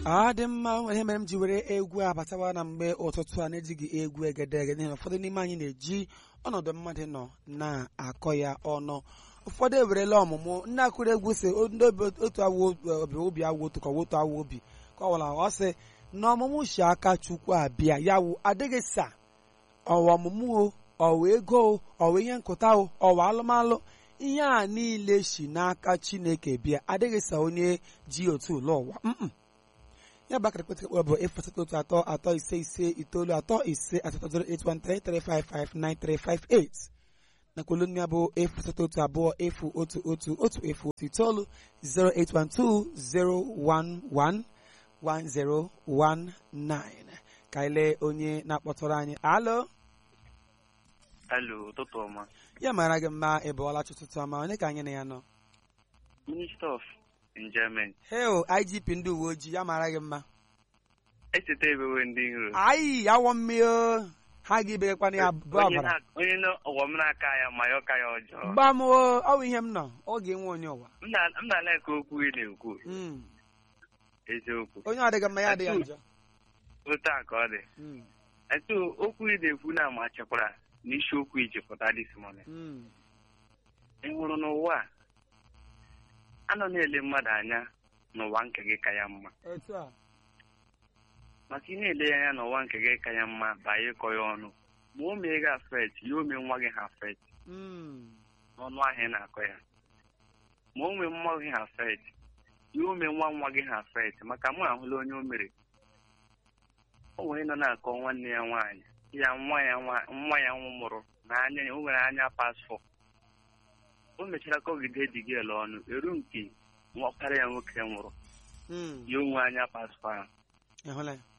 ọ dị mma ihe mere m ji were egwu abatawa na mgbe ụtụtụ a na-ejighị egwu egedege n'ihi na ụfọdụ n'ime anyị na-eji ọnọdụ mmadụ nọ na-akọ ya ọnụ ụfọdụ ewerela ọmụmụ ndị akụrụ egwu si ndị obi otu awụ obi obi awụ otu ka otu awụ obi ka ọ wara ọ sị na ọmụmụ si aka chukwu abịa ya wụ adịghị sa ọwa ọmụmụ o ọwa ego o ọwa ihe nkụta o ọwa alụmalụ ihe a niile si n'aka chineke bịa adịghị sa onye ji otu ụlọ ụwa mm ya bụ akara kpetịkpọ bụ efu asatọ otu atọ atọ ise ise itoolu atọ ise asatọ zero eight one three three five five nine three five eight na kwulu ya bụ efu asatọ otu abụọ efu otu otu otu efu otu itoolu zero eight one two zero one one one zero one nine ka anyị lee onye na-akpọtụrụ anyị alo Alo, ụtụtụ ọma. ya mara gị mma ị bụọla ụtụtụ ọma onye ka anyị na ya nọ Minister of Enjoyment. heo igp ndị uwe ojii ya mara gị mma Echeta ebewe ndị nro. ayi awọ mmiri ha ga-ibegakwana ya bụ Onye ọbara na- onye na ọghọ m n'aka ya ma ya ọka ya ọjọọ. gba m o ọ bụ ihe m nọ oge nwe onye ụwa M na- m na-ala ka okwu ị na-ekwu Mm. eziokwu. onye ọ dịghị mma ya adịghị njọ Otu a ka ọ dị. Mm. Etu okwu ị na-ekwu na ama chekwara na isiokwu iji pụta this morning. Mm. Ị hụrụ n'ụwa a, a nọ na-ele mmadụ anya n'ụwa nke gị ka ya mma. otu a maka ị na-ele ya anya n'ụwa nke gị ka ya mma baa ịkọ ya ọnụ ma o mee gị afet ya o mee nwa gị ha afet Mm. n'ọnụ ahịa ị na-akọ ya ma o mee nwa gị ha afet ya o mee nwa nwa gị ha afet maka mụ ahụla onye o mere o nwere nọ na-akọ nwanne ya nwaanyị ya nwa ya nwa nwa ya nwụrụ na anya ya o nwere anya pasfọ o mechara kọgide digel ọnụ eru nke nwakwara ya nwoke nwụrụ Mm. ya onwe anya pasfọ ahụ Ị hụla ya?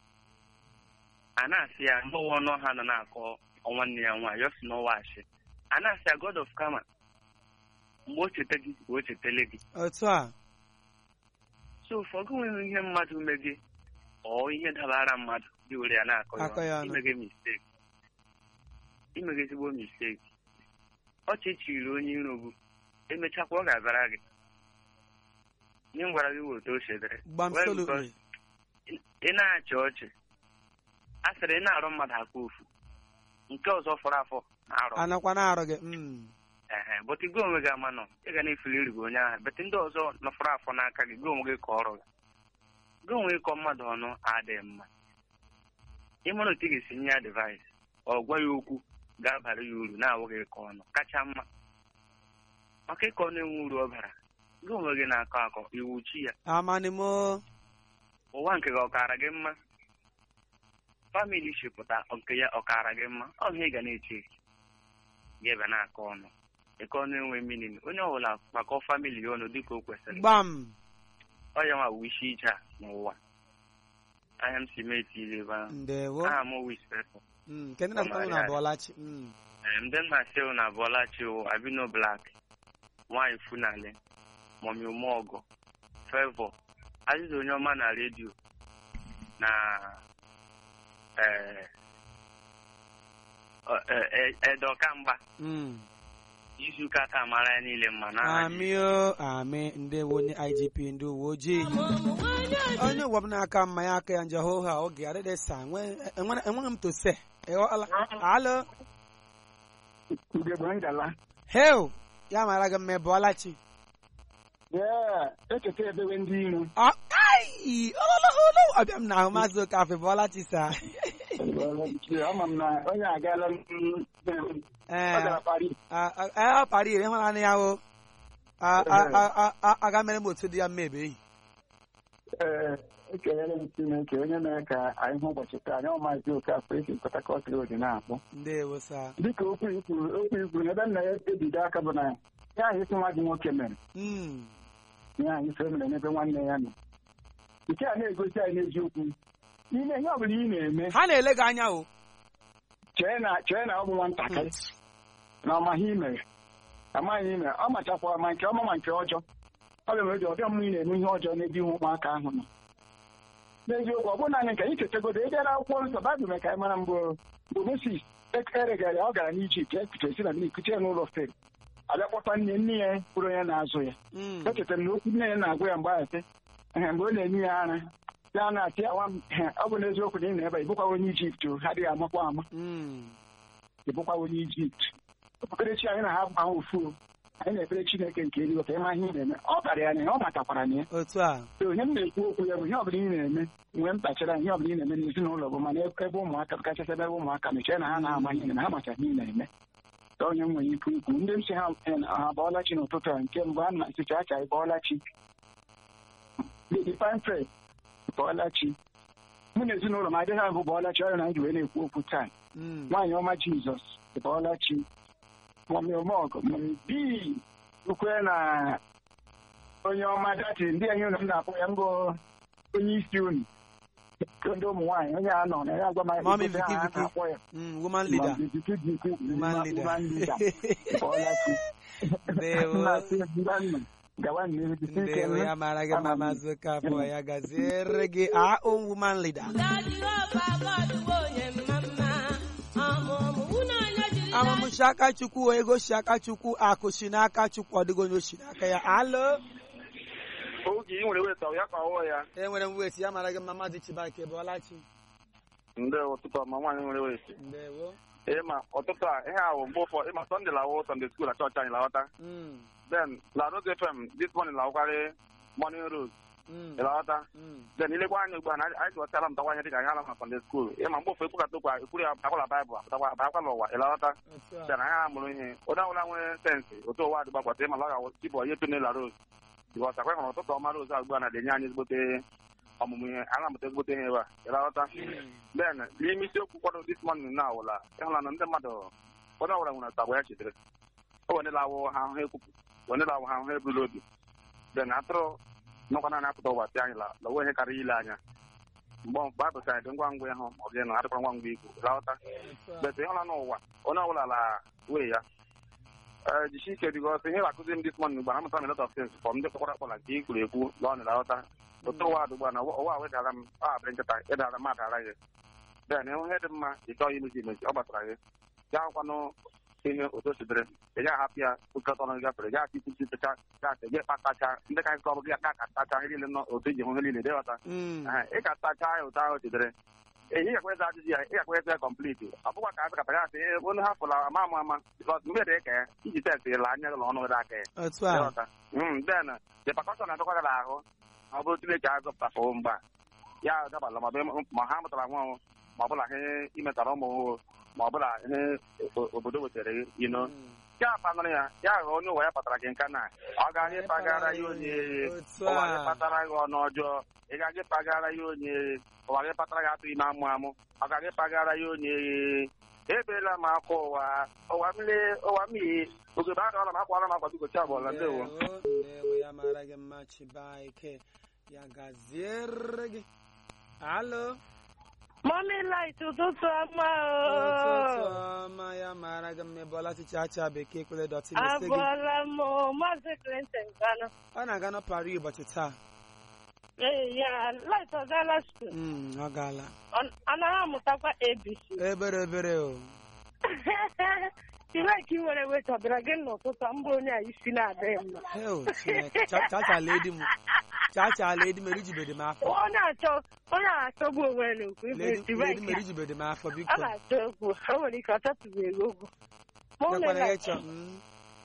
a na-asị ya mgbanwe ọnụ ha nọ na-akọ nwanne ya nwaanyị ọ sị n'ọwa achị a na-asị ya god of kama mgbe o cheta gị ka o chetele gị otu a so ụfọdụ nwere ihe mmadụ mee gị ọ ihe dabara mmadụ gị were ya na-akọ ya Akọ ya ọnụ. ọnụ. imege misteki imege ezigbo misteki ọchị chiri onye iro bụ emechakwa ọ ga-abara gị ihe m gwara gị wụ otu o chedere gbam Well, solo because ị na-achị ọchị a sịrị ị na-arụ mmadụ aka ofu nke ọzọ fọrọ afọ na-arụ anakwa na-arụ gị Mm. ehe bụtụ gị onwe gị ama nọ ị ga na-efuli gị onye ahụ bụtụ ndị ọzọ nọfọrọ afọ n'aka gị gị onwe gị ka ọrụ gị gị onwe gị kọ mmadụ ọnụ adịghị mma ịmara otu ị ga-esi nye ya device ọ gwa ya okwu ga-abara ya uru na-awụghị ịkọ ọnụ kacha mma maka ịkọ ọnụ enwe uru ọ bara gị onwe gị na-akọ akọ iwu chi ya amanimo ụwa nke gị ọkara gị mma famili shipụta nke ya ọkara gị mma ọ ihe ị ga na-eche eche gị ebe na-akọ ọnụ ịkọ ọnụ enwe minin onye ọbụla kpakọ famili ya ọnụ dịka o kwesịrị gbam ọ ya nwa wishi ije a n'ụwa anya m si mee tiri ebe ahụ ndewo aha m wispepụ Mm. nke ndị na-azụta nwụ na abụọlachi Mm. ndị nna sew na bọlachi wụ abino blak nwaanyị funale mọmi ụmụọgọ fevọ azịza onye ọma na redio na eh, ọ- eh, eh, edokamgba Mm. izuụka taa mara ya niile mma na amị o amị ndewo onye igp ndị uwe ojii onye ụwa m na-aka mma ya aka ya njọ hoo ha oge adịdị sa enwe- enwe- enweghị m tose ịghọọla alo Ugegbe ngala. heo ya mara gị mma ị bụọla chi Yeah, echeta ebewe ndị iro. Ọ- ai olololo ọbịa m na ahụ maazị okafe bụọla chi sa Ama m na onye agaala m- ọ ee gara Paris. a- a- a- ọ kpara ire ịhụnanya ya o A- a- a- a- a- aga mere m otu dị ya mma ebe ehi Ee, ekelere m Chineke onye mere ka anyị hụ ụbọchị taa anyị ọmazi oke afọ esi Port Harcourt Road na-akpọ. ndewo sa Dịka okwu ikwuru okwu ikwuru ebe nna ya ebido aka bụ na ya ahụ isi nwa gị nwoke mere Mm. ya ahụ ife mere n'ebe nwanne ya nọ. Nke a na-egosi anyị n'eziokwu n'ime ihe ọ bụla ị na-eme ha na-ele gị anya o chee na chee na ọ bụ nwatakịrị na ọmaghị imere amaghị imere ọ machakwa ma nke ọma ma nke ọjọọ ọ ga eji ọbịa mmụ ị na-eme ihe ọjọọ n'ebe ihu ụmụaka ahụ nọ n'eziokwu ọ bụrụ naanị nke anyị chetagodo edere akwụkwọ nsọ baịbụl mee ka anyị mara mgbe mgbe Mosis eregara ọ gara n'Ijipt ekpuchesi na mmiri kuchie n'ụlọ Fero abịa kpọta nne nne ya bụrụ onye na-azụ ya Mm. echetara m na okwu nne ya na-agwa ya mgbe ahụ sị ehe mgbe ọ na-enye ya ara ya na-atị awa m ọ bụ n'eziokwu na ị nọ ebe a, ị bụkwa onye ijipt o ha adịghị amakwa ama Mm. ị bụkwa onye ijipt okpukperechi anyị na ha bụ ahụ ofu o. anyị na-ekpere chineke nke eluigwe ka ịma ihe ị na-eme ọ bara ya na ya ọ matakwara na ya otu a So, onye m na-ekwu okwu ya bụ ihe ọbụla ị na-eme mgbe m kpachara ihe ọbụla ị na-eme n'ezinụlọ bụ mana ebe ụmụaka kachasị ebe ụmụaka mechie na ha na-ama ihe na ha macha ihe ị na-eme ka onye m nwere ikwu ikwu ndị m si ha eh, ha bọọla chi n'ụtụtụ a nke mbụ a na-asịcha acha bọọla chi Lady Panfred bọọla chi mụ na ezinụlọ m adịghị abụ bọọla chi ọrịa na m ji wee na-ekwu okwu taa Mm. nwaanyị ọma jizọs bọọla chi mọmi omọgụ mọmi bii ukwe na onye ọma dati ndị anyị ụlọ m na-akpọ ya mbụ onye isi unu ndị ụmụ nwaanyị onye a nọ na ya agwa m Mọmi ife ha Viki Viki. na-akpọ ya Mm, woman leader Mọmi Viki Viki, woman leader woman leader. bọọla chi Ndewo. Nna-asị Ndanda, gawa n'ihu jisi ike ndewo nụ. ya mara gị mma Ama m. maazị Okafọ ya gaziere gị our own woman leader amụmụ si aka chukwu ego si aka chukwu akụ si n'aka chukwu ọ dịghị onye o si n'aka ya alo oge ị nwere weta ya ka ọwụọ ya enwere m weti ya mara gị mma maazị Chibake bụọlachi ndị ụtụtụ ma nwaanyị nwere weti ndewo ịma ụtụtụ a ihe ahụ mgbe ụfọ ịma sọnde lawụ sọnde skuul na chọọchị anyị lawata Mm, then la rose fm this morning lawụkarị morning rose mm, ịlawata mm. then ilekwa anya ugbu a na anyị jụọtara mtakwa anya dịka anyị ala na sọnde skuul ịma mgbe ụfọ ekwukata okwu ekwuru ya akwala baịbụl apụtakwa abakwala ụwa ịlawata otu a then anyị ha mụrụ ihe onye ọbụla nwere sensị otu ụwa adịgba gbata ịma laga chibụ onye tone la rose bikọs akwa hụrụ ụtụtụ ọma rose a ugbu a na-enye anyị ezigbote ọmụmụ ihe a na-amụta ezigbote ihe ebe a ịlawata then n'ime isiokwu kwado this morning na awụla ịhụla na ndị mmadụ onye ọbụla nwere tagwa ya chitere o wenela awụ ha ahụ ekwupụ wenela awụ ha ahụ ebulu obi then atụrụ nọkwa naanị apụta ụwa si anyị la lawe ihe karịa ile anya mgbe mgbe a tụchara dị ngwa ngwa ịhụ ma ọ gị na adịkwa ngwa ngwa ikwu laghọta otu a bet ịhụla n'ụwa onye ọbụla la wee ya ee jisi ike bikọs ihe na-akụzi m this morning gbara amụta lot of things fọm ndị kpọkwara akpọ na nke i kwuru ekwu lọọ na laghọta otu ụwa adụgba na ụwa wedara m a abịrị nkịta ịdara mmadụ ara gị then ịhụ ihe dị mma ị chọghị imezi imezi ọ gbasara gị ya hụkwanụ ihe otu o sidere ị gaghị ahapụ ya okọta ọnụ gafere ya ati ikuchi techa gasị gị kpatacha ndị ka nkọ gị aka ka tacha ihe niile nọ otu iji hụ ihe niile dịghọta Mm, ị ka tacha ya ụtọ ahụ o sidere ị gakwa eze ajụjụ ya ị gakwa eze ya kọmpliti ọ bụkwa ka azụkata ya asị onye ha fụla ama ama ama bikọs mgbe dị ka ya iji test la anya ụlọ ọnụ gị aka ya otu a ịghọta then the percussion na-adọkwa gị n'ahụ ọ bụrụ Chineke azọpụtafụ mgba ya dabala ma ọ bụ- ma ha mụtara nwa ọhụụ, ma ọ bụla ihe imetara ụmụ ọhụụ, ma ọ bụla ihe o- obodo wetara gị ino Mm. ya panụrụ ya ya ghọọ onye ụwa ya kpatara gị nka na ọ gaghị pagara ya onye otu ụwa gị a kpatara gị ọnụ ọjọọ ị gaghị pagara ya onye ụwa gị kpatara gị atụ ime amụ amụ ọ gaghị pagara ya onye ebeela m akwa ụwa ụwa mmiri ụwa mmiri ogebe adọọla m akwara m akwa bikochi abụọla ndewo ndewo ndewo ya mara gị mma Chibake ya gaziere gị alo Mọmi light ụtụtụ ọma ụtụtụ o. ọma ya mara gị mma ịbọọla chicha acha bekee kwele dọtị na-ese gị Abụọla m o, Maazị Clinton Gana. ọ na-aga na Paris ụbọchị taa Ee, ya light ọ gaala school. Mm, ọ gaala Ọ- Ọ naghị amụtakwa ABC. ebere ebere o Chineke nwere weta ọ bịara gị n'ụtụtụ a, mbụ onye a isi na-adịghị mma. heo chineke Cha- chachala edi m chachala edi mere ijibede m afọ Ọ na-achọ ọ na-achọgbu onwe ya n'okwu ibu ledi isi ledi mere Chineke. ijibede m afọ Ọ biko na-achọ okwu o nwere ike ọ chọtụbeghị okwu. Mọmi mekwana ya light ịchọ mm,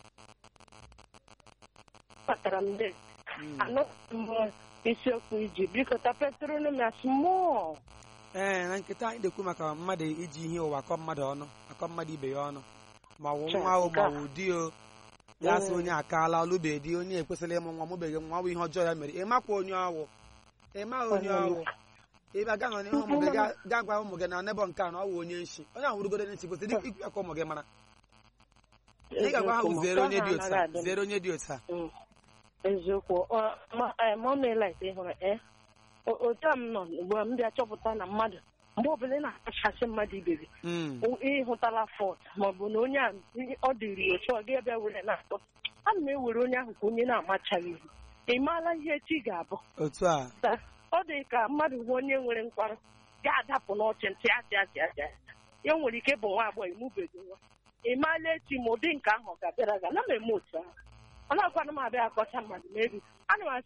kpatara m dị. mm. Anụghị m isiokwu iji biko tapetụrụ m ya small. ee na nkịta anyị na-ekwu maka mmadụ iji ihe ụwa akọ mmadụ ọnụ akọ mmadụ ibe ya ọnụ ma ọ wụ Cha, nwa o nke ma a. ọ wụ di o ya sị Mm. onye akaala ọlụbeghị di onye ekwesịrị ịmụ nwa mụbeghị nwa ọ bụ ihe ọjọọ ya mere ịmakwa onye ọwụ ịma onye Onye ọwụ ebe a gaa nọ n'ihu ụmụ gị gaa- gaa gwa ụmụ gị na nebo nke a na ọ wụ onye nshi onye ahụ rugoro n'isi kwesịrị ikwu ya ka ụmụ gị mara ị ga-agwa ha Eziokwu, zere onye dị nke otu ahụ a anaghị adị m. zere onye dị otu a Mm. eziokwu Ọ- ma- eh, mọmi light ị hụrụ eh O- otu a m nọ ugbu a m bịa chọpụta na mmadụ mgbe ọbụla ị na-akachasị mmadụ ibe gị Mm, o- ịhụtala fọt maọbụ na onye a ọ dịrị otu ọ ga bịa were na-atọ ana m ewere onye ahụ ka onye na-amachaghị ihu ị maala ihe echi ga-abụ otu a Ta- ọ dị ka mmadụ hụ onye nwere nkwarụ ga-adapụ n'ọchị ntị achị achị achị achị. ya nwere ike bụ nwa agbọghọ imubeghị nwa ị maala echi ma ụdị nke ahụ ọ ga-abịara gị ana m eme otu ahụ ọ na-akwana m abịa akọcha mmadụ mebi ana m asụ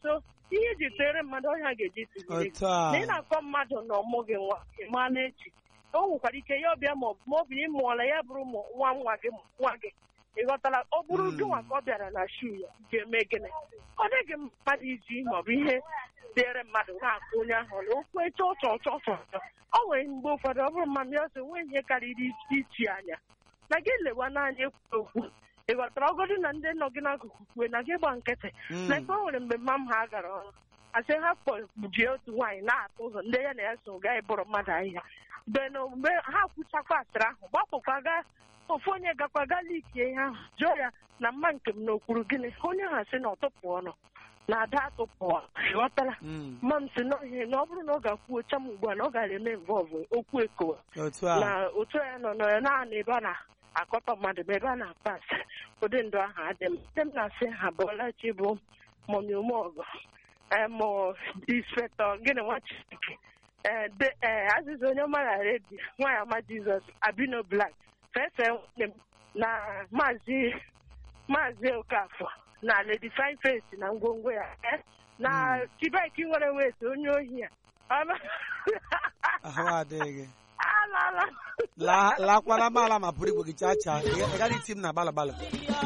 ihe iji tere mmadụ ọhịa ga-eji tụnyere gị otu a na ị na-akọ mmadụ na ọmụ gị nwa ị maala echi o nwekwara ike ya ọbịa ma ọ ma ọ bụ ị mụọla ya bụrụ ụmụ nwa nwa gị nwa gị ị ghọtara ọ bụrụ Mm. gị nwa ka ọ bịara na shu ya ga-eme gịnị ọ dịghị mmadụ iji ma ọ bụ ihe dịrị mmadụ na-akụ onye ahụ na okwu eche ọchọ ọchọ ọchọ ọchọ ọ nwere mgbe ụfọdụ ọ bụrụ mmadụ ya sị nwee ihe karịrị ichi anya na gị lewa n'anya ekwu okwu ị ghọtara ọgọdụ na ndị nọ gị n'akụkụ kwue na gị gba nkịtị Mm. na ebe o nwere mgbe mma m ha gara ọrụ asị ha kpọjie otu nwaanyị na-atụ ụzọ ndị ya na ya so gaa ịbụrụ mmadụ ahịhịa mgbe na mgbe ha kwụchakwa asịrị ahụ gbapụkwa gaa ofu onye gakwa gaa likie ihe ahụ jụọ ya na mma nke m n'okwuru gịnị onye ha sị na ọtụpụ ọnụ na ada atụpụ ghọtara Mm. mma m sị n'ihe na ọ bụrụ na ọ ga-akwụ ocha m ugbu a na ọ gara eme mvọvụ okwu ekowe otu a na otu ya nọ nọ ya naanị ebe a na-akọta mmadụ ma ebe a na-akpa asị ụdị ndụ ahụ adị m ndị m na-asị ha bụọlachi bụ mọmi umeọgụ mụ dispetọ gịnị nwa chineke ee de ee azịza onye ọma na redio nwaanyị ọma jizọs abino blak fefe nwanne m na maazị maazị okafọ na lady fine face na ngwongwo ya eh, na chibaiki nwere wet onye ohi ya Ọ- ahụ adịghị alala La- lakwara maala ma pụrụ igwe gị chaa chaa ị ga- ị gaghị iti m na gbalụ gbalụ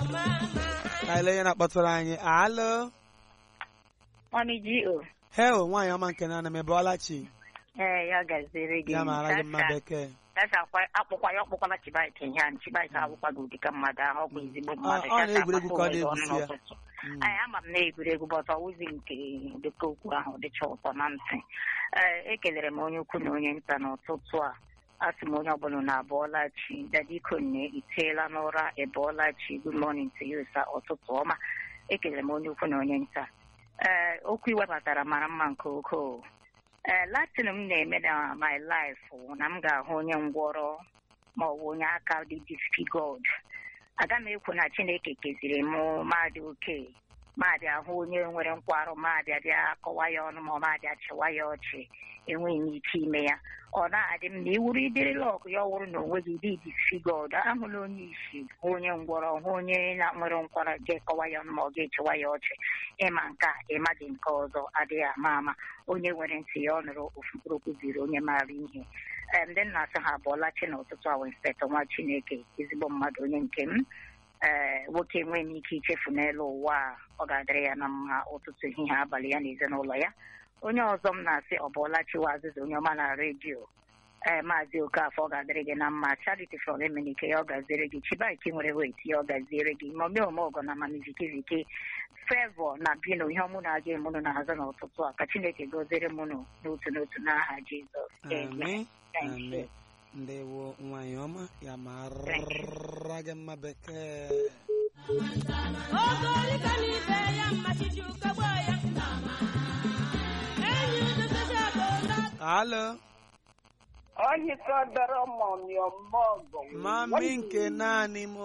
ka ele ihe na-akpọtụrụ anyị alụ Mami G.O. heo nwaanyị ọma nke na-ana m ebeọla chi Ee, ya gaziri gị. ya mara gị mma Sasa- bekee sasa akwa- akpụkwa ya ọkpụkwala Chibaike ihe ahụ. Chibaike abụkwaghị ụdị ka mmadụ ahụ ọ bụ ezigbo mmadụ. ọ Sasa na-egwuregwu ka ọ akpata ụwa na-egwusi ya. ọnụ n'ụtụtụ. Mm. Ee, ama m na egwuregwu but ọwụzi nke dịka okwu ahụ dịcha ụtọ na ntị ee ekelere m onye ukwu na onye nta n'ụtụtụ a asị m onye ọbụla na abụọla chi dadiko nne iteela n'ụra ebụọla chi good morning to you sir ụtụtụ ọma ekelere m onye ukwu na onye nta ee okwu iwebatara mara mma nke ukwuu ee latin m na-eme na my life wụ na m ga-ahụ onye ngwọrọ ma ọ bụ onye aka dị disfigured aga m ekwu na chineke keziri m maadị oke maadị ahụ onye nwere nkwarụ maadị abịa kọwa ya ọnụ ma ọ maadị achịwa ya ọchị enweghị m ike ime ya ọ na-adị m na iwuru ịdịrịla ọgụ ya ọwụrụ na onwe gị dị disfigured ahụla onye isi hụ onye ngwọrọ hụ onye na nwere nkwara ga-ekọwa ya ọnụ ma ọ ga-echewa ya ọchị ịma nke a ịmaghị nke ọzọ adịghị ama ama onye nwere ntị ya ọ nụrụ ofu mkpụrụ okwu ziri onye maara ihe ee ndị nna asị ha abụọla chi n'ụtụtụ awa inspektọ nwa chineke ezigbo mmadụ onye nke m ee nwoke enweghị m ike ichefu n'elu ụwa a ọ ga-adịrị ya na mma ụtụtụ ehihie abalị ya na ezinụlọ ya onye ọzọ m na-asị ọ bụọla chiwa azịza onye ọma na redio ee maazị okafọ ọ ga-adịrị gị na mma charity from emenike ya ọ gaziere gị chibaiki nwere wet ya ọ gaziere gị ma omeome ọgọ na amamivikiviki fevọ na bino ihe ọmụ na-aga emụnụ na-azụ n'ụtụtụ a ka chineke goziere mụnụ n'otu n'otu n'aha jizọs Amen. Thank Amen. you. ndewo nwaanyị ọma ya mara gị mma bekee alụ onye kọdọrọ mọmịọmọgọ mami nke naanị m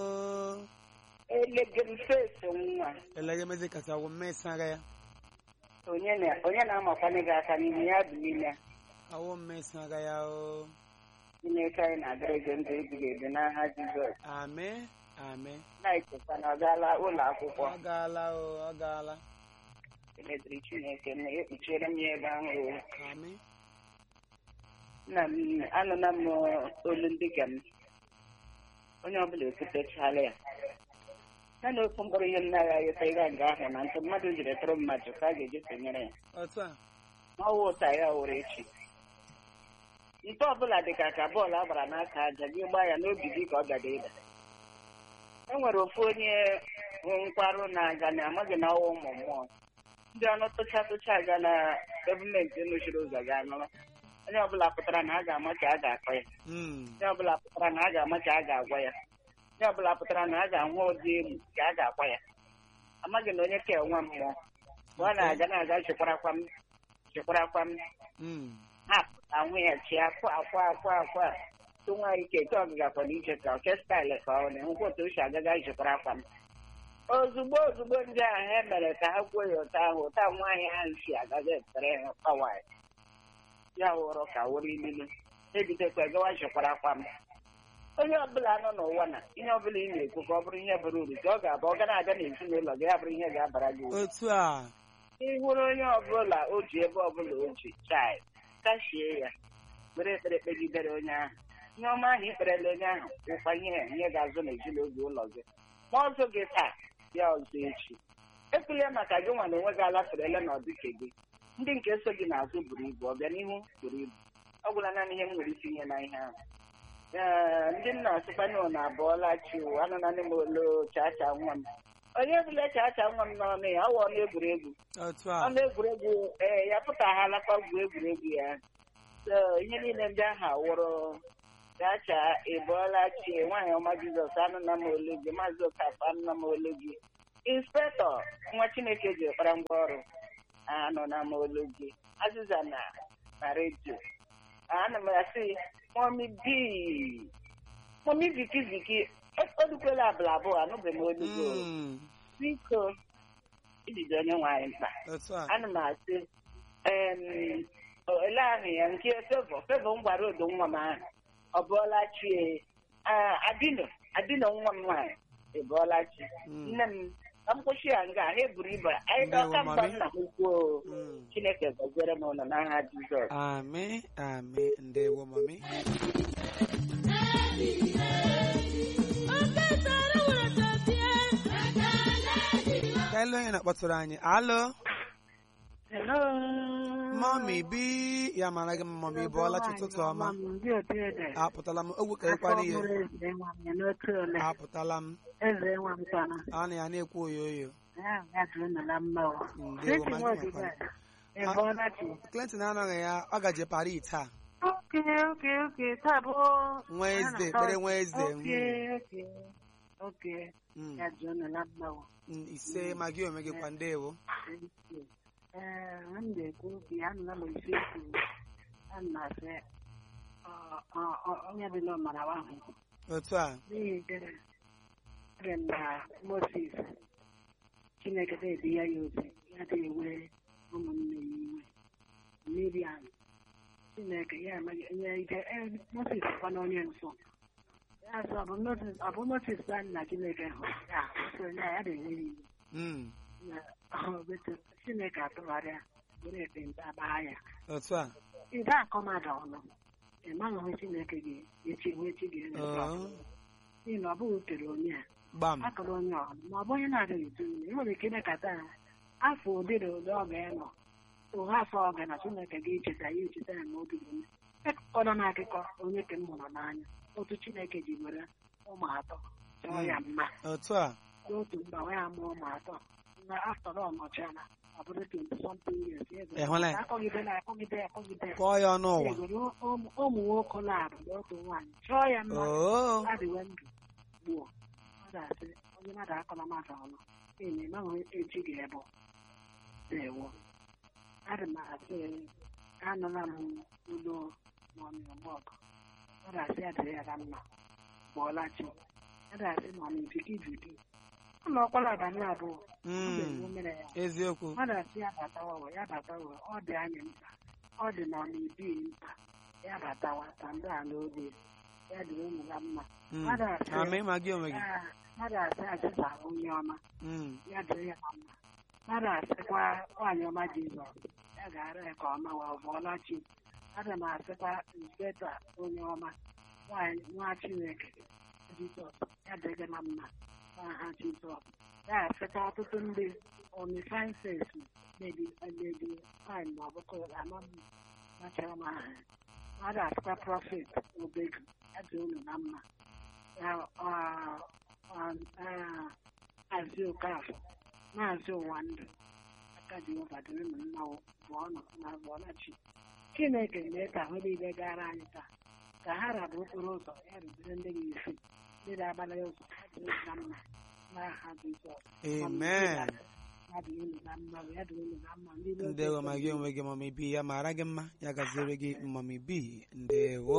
elegere fesi nwa elegemezi kacha wụ mmesa aga ya onye na- onye na-amakwanye gị aka n'ihu ya bụ n'ime awụ mmesa aga ya o chineke anyị na-adịrị gị ndụ ebighị ebi n'aha jizọs ame ame na-echekwa na ọ gaala ụlọ akwụkwọ ọ gaala o ọ gaala emeziri chineke na ekpuchiere m ya ebe ahụ o. ame nna m anụla m olu ndị ga m onye ọbụla ekwutechala ya ya na ofu mkpụrụ ihe m naghị ayọta ịga nga ahụ na ntụ mmadụ jiri tụrụ mmadụ ka a ga-eji sonyere ya otu a ma ọwụ ụta ya wụrụ echi nke ọbụla dị ka ka bọọlụ a gbara n'aka aja gị gbaa ya n'obi gị ka ọ gada ịda e nwere ofu onye hụ nkwarụ na-aga na amaghị na ọwa ụmụ mmụọ ndị ọnụ tụcha tụcha aga na gọọmenti nọchiri ụzọ ga anụrụ onye ọbụla pụtara na a ga-ama ka a ga-akọ ya Mm. onye ọbụla pụtara na a ga-ama ka a ga-agwa ya onye ọbụla pụtara na a ga-ahụ ụdị egwu ka a ga-akwa ya amaghị na onye ka enwe mmụọ mgbe ọ na-aga na-aga chekwarakwa m chekwarakwa m Mm. ha ahụ ya chi akwa akwa akwa akwa tụ nwa ike ke ọgịgakwa n'iche ka oke staịlụ ka ọ na-enwekwa otu o si agaga jikwara akwa m ozugbo ozugbo ndị ahụ e mere ka ha kwuo ya ụta ahụ ụta nwaanyị ahụ si agaga etere ha pawa ya ya wụrụ ka wụrụ ilulu ebidokwa gawa jikwara akwa m onye ọbụla nọ n'ụwa na ihe ọbụla ị na-ekwu ka ọ bụrụ ihe bara uru ka ọ ga-abụ ọ ga na-abịa n'ezinụlọ gị ya bụrụ ihe ga-abara gị uru otu a ị hụrụ onye ọbụla o ji ebe ọbụla o ji chai kachie ya were ekpere kpegidere onye ahụ ihe ọma ahụ ikperela onye ahụ wụkwa ihe ihe ga-azụ n'ezinụlọ ụlọ gị ma ọzọ gị taa ya ọzọ echi ekwela maka gị nwa na onwe gị alafere na ọdịke gị ndị nke so gị n'azụ buru ibu ọbịanihu buru ibu ọ gwụla naanị ihe m nwere itinye na ihe ahụ ee ndị nna asịkwana na abụọla chi anụ naanị m olo chacha nwa m onye bụla chacha nwa m n'ọnụ ya ọ wụ ọnụ egwuregwu otu a ọnụ egwuregwu ee ya pụtaghalakwa gwuo egwuregwu ya so ihe niile ndị ahụ awụrụ chacha ịbụọla chi nwaanyị ọma jizọs anụna m olu gị maazị okafọ anụna m olu gị inspektọ nwa chineke ji kpara ngwa ọrụ anụna m olu gị azịza na na redio ana m asị mọmi bi mọmi viki viki olukwela abụla abụọ anụbeghị m olu gị o. Mm, biko ijide onye nwaanyị mkpa otu a ana m asị em, o- ele ahụ ya nke fevọ fevọ m gwara odo nwa m ahụ ọ bụọla chi Ah, adino adino nwa m nwaanyị ịbụọla chi Mm. nne m ka m kwụsị ya nga ha eburu ibu anyị Ndewo, dọka mgba mami. nna m kwuo Mm. chineke gọziere m ụlọ n'aha jizọs Amị amị ndewo mami ka elu onye na-akpọtụrụ anyị alo Hello. mọmi bi ya mara gị mma mọmi bụọla chi ụtụtụ ọma Ndị otu ede. apụtala m ogwu ka ịkwara ihe Afọ mụrụ eze nwa m ya n'otu ole. apụtala m Eze nwa m tọrọ. a na ya na-ekwu oyo oyo Ya ya dịrị nọ na mma o. Ndewo, Dịtị ma nwa gị odibo nwekwara. a. Ị bụọla chi. Clinton anọghị ya ọ gaje Paris taa Oke oke oke taa bụ. nwa eze ekpere nwa eze Oke oke oke. Mm, Ya dịrị nọ na mma o. mm, ise ma gị onwe gị kwa ndewo Ee, m na-ekwu obi anụla m isi ekwu a na-asị ọ- ọ- ọ- onye dị n'ọmara ahụ otu a n'ihi gịnị Ere m na Moses Chineke na-edi ya ya ozi ya na-ewe ụmụnne ya iwe Miriam Chineke ya amaghị onye ike ee, Moses kwa na onye nsọ ya sị ọ bụ Moses ọ bụ Moses bụ nna Chineke hụ ya sị onye a, ya na-ewe ya iwe Mm, na ọ bụ Chineke atụgharịa were ekpenta gbaa ya otu a ide akọ mmadụ ọnụ ị maghị ihe Chineke ga-echi ihe chi ga-eme Oh, n'ihi na ọ bụghị kere onye a gbam akọrọ onye ọnụ ma ọ bụ onye na-adịghị eto ime e nwere ike ịnekata ya afọ ụdị na ụdị ọ ga-enọ ụha afọ ọ ga na Chineke ga-echeta ya echeta ya ma obi ume ekụkọrọ n'akụkọ onye ke m hụrụ n'anya otu Chineke ji were ụmụ atọ chọọ ya mma otu a n'otu mba wee amụọ ụmụ atọ na aftọrọ ọnọchiana ọ bụrụ 20 something years ya Ị hụla ya? akọgide na akọgide akọgide kpọọ ya ọnụ ụwa egoro ụmụ ụmụ nwoke na-abụ na otu nwaanyị chọọ ya mma oo adịwe ndụ gbuo ọ ga-asị onye mmadụ akọla mmadụ ọnụ n'ihi na ịmaghị echi ga-ebu dewo adị m asị anụla m ụlọ mọmị ọmọgụ ọ ga-asị adịrị ya na mma bụọla chi ọ ga-asị mọmị viki viki ụlọ ọkwara abalị abụọ ọ Mm, ga-enwe mere ya eziokwu mmadụ asị ya batawa ya batawa ọ dị anyị mkpa ọ dị na ọmịbi mkpa ya batawa ka ndị a n'oge ya dịrị unu na mma Mm, mmadụ asị amị ma gị onwe gị Ah, mmadụ asị azịza onye ọma Mm, ya dịrị ya na mma mmadụ asịkwa nwaanyị ọma jizọs ya ga-ara ya ka ọma wa bụọla chi aga m asịkwa inspector onye ọma nwaanyị nwa chineke jizọs ya dịrị gị na mma n'aha jizọs ya asịkwa ọtụtụ ndị omifanses mebi mebi nwaanyị ma ọ bụkọ ama m machara m aha ya mmadụ asịkwa prọfet obegu ya dị unu na mma ya ọ- ọ- ah, maazị okafọ maazị ụwa ndụ aka jehova dịrị m mma bụ ọnụ na bụọlachi chineke mee ka ahụ niile gara anyị taa ka ha rabụ okporo ụzọ ya rubere ndị gị isi ndị na-agbara ya ụzọ ha dịrị na mma n'aha jizọs amen ya dịrị unu na mma ya dịrị unu na mma ndị n'oge ndewo ma gị onwe gị mọmi bi ya mara gị mma ya gaziere gị mọmi bi ndewo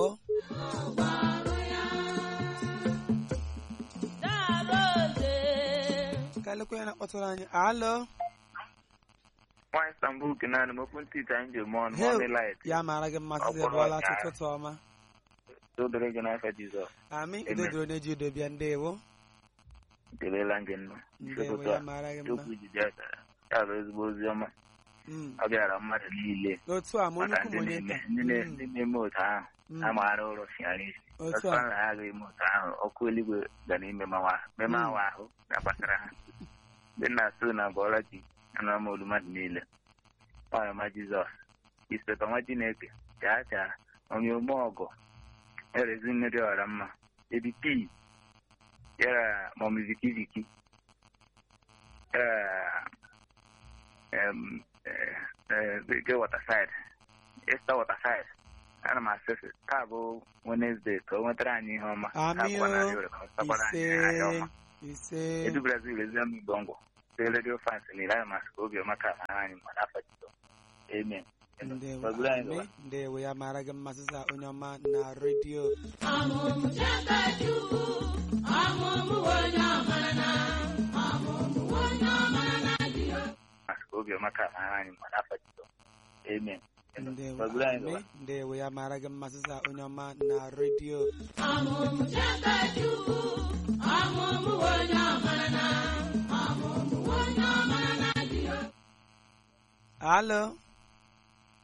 ka elekwa ya na-akpọtụrụ anyị alo nwaanyị stambul naanị m okwu ntị anyị ji eme ọnụ Hey, mọmi light ya mara gị mma site Ọ bụrụ bụọla ya. ụtụtụ ọma dodoro gị n'afọ jizọs amị Amen. udodoro na-eji udo bịa ndewo kelela gị nnụ isi ndewo ụtụtụ ya a mara gị mma okwu jide akara ya bụ ezigbo ozi ọma Mm. ọ bịara mmadụ niile otu a ma onye maka ukwu ndị ma onye na-eme nta ndị na- Mm. ndị na-eme otu ahụ Mm. a maara ụlọ fiara isi otu ọtụtụ a na ha ga-eme otu ahụ ọkụ eluigwe ga n'ime mawa meme Mm. awa ahụ ga-agbasara ha ndị nna so na bọọla ji anụrụ m olu mmadụ niile ọyọma jizọs ispetọ nwa chineke chaa chaa onye ome ọgọ erezi mmiri ọra mma ebi pii yara mọmi viki viki yara em, eh, eh, ge watersid esta watersid ana m asịsị taa bụ wenesde ka o nwetara anyị ihe ọma ka Amị abụọ na o. arịa ka ọ sakwara anyị ahịa ise ọma ise edu brazil ezi ọmụ igbo ngwọ site redio fans niile ana masị ka obiọma ka mara anyị ma n'afọ jizọ amen ndewo Gbagoro anyị amị gawa. ndewo ya mara gị mma sịsa onye ọma na redio masị ka obiọma ka mara anyị ma n'afọ jizọ amen ndewo Gbagoro anyị amị gawa. ndewo ya mara gị mma sịsa onye ọma na redio alo